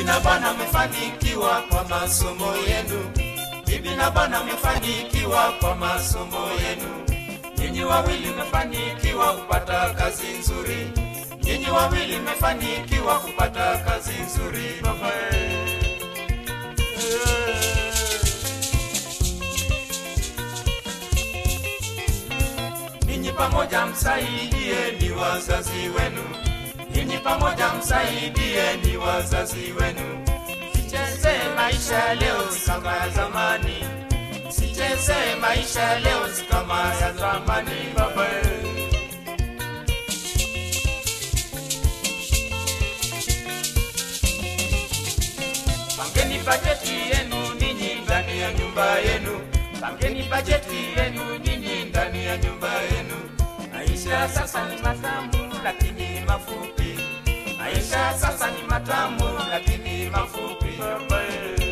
na bwana mmefanikiwa kwa masomo yenu bibi na bwana mmefanikiwa kwa masomo yenu nyinyi wawili mmefanikiwa kupata kazi nzuri nyinyi wawili mmefanikiwa kupata kazi nzuri baba ninyi pamoja msaidie ni wazazi wenu ninyi pamoja msaidie ni wazazi wenu sicheze maisha leo si kama ya zamani sicheze maisha leo si kama ya zamani baba pangeni bajeti yenu ninyi ndani ya nyumba yenu pangeni bajeti yenu ninyi ndani ya nyumba yenu maisha sasa ni matamu lakini mafupi maisha sasa ni matamu lakini mafupi baba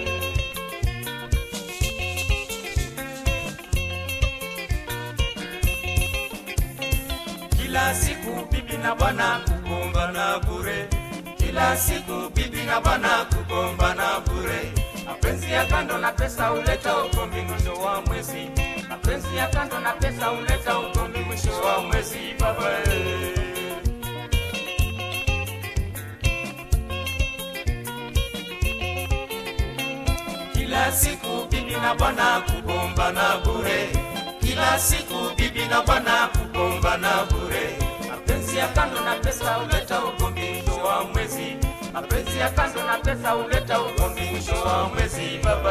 kila siku bibi na bwana kugombana bure kila siku bibi na bwana kugombana bure mapenzi ya kando na pesa huleta ugomvi mwisho wa mwezi mapenzi ya kando na pesa huleta ugomvi mwisho wa mwezi baba kila siku bibi na bwana kugombana bure kila siku bibi na bwana kugombana bure mapenzi ya kando na pesa huleta ugomvi mwisho wa mwezi mapenzi ya kando na pesa huleta ugomvi mwisho wa mwezi baba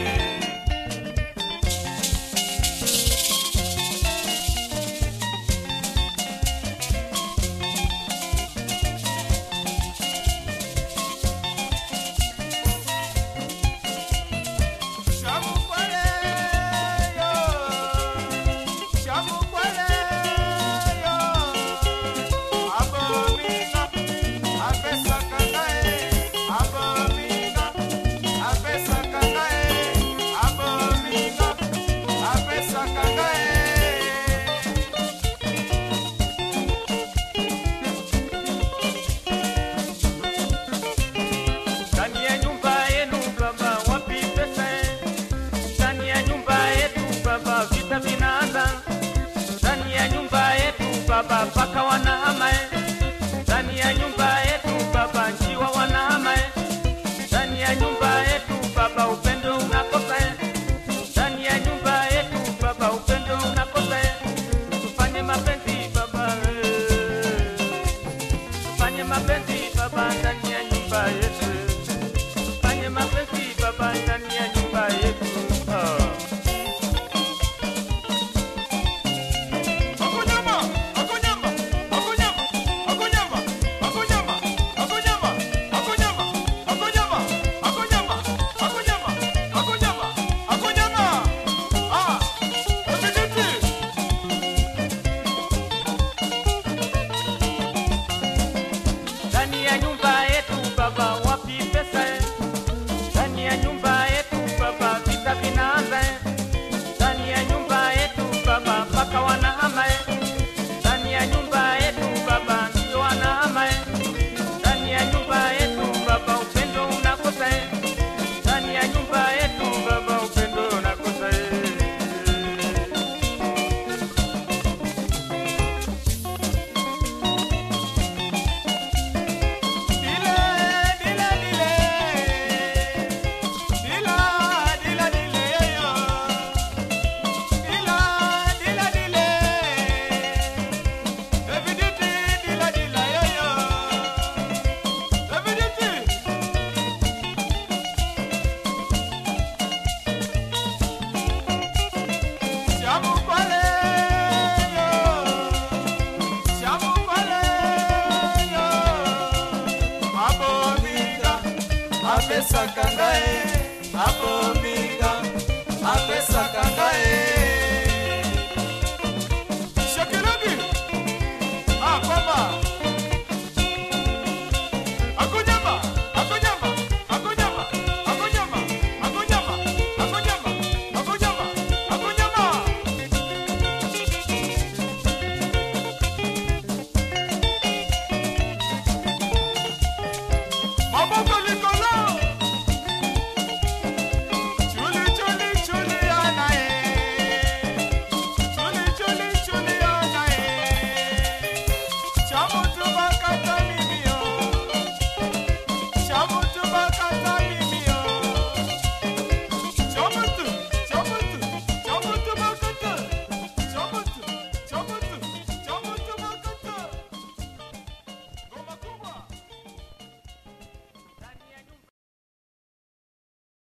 ndani ya nyumba yenu baba wapi pesa ndani ya nyumba yetu baba vita vinaanza ndani ya nyumba yetu baba paka wanahama eh. ndani ya nyumba yetu baba njiwa wanahama eh. ndani ya nyumba yetu baba upendo unakosa eh. ndani ya nyumba yetu baba upendo unakosa eh. tufanye mapenzi baba eh. tufanye mapenzi baba ndani ya nyumba yetu tufanye mapenzi baba ndani ya nyumba yetu oh. ndani ya nyumba yetu baba wapi pesa eh? ndani ya nyumba yetu baba vita vinaanza eh? ndani ya nyumba yetu baba mpaka wanahama eh? ndani ya nyumba yetu baba ndio wanahama eh? ndani ya nyumba yetu baba upendo unakosa eh? ndani ya nyumba yetu baba upendo unakosa eh? Apesa kangae, hapo minga, apesa kangae. Shakirabi, ah, kwamba akunyama, akunyama, akunyama, akunyama, akunyama, akunyama, akunyama, akunyama. Maboko likolo. Samu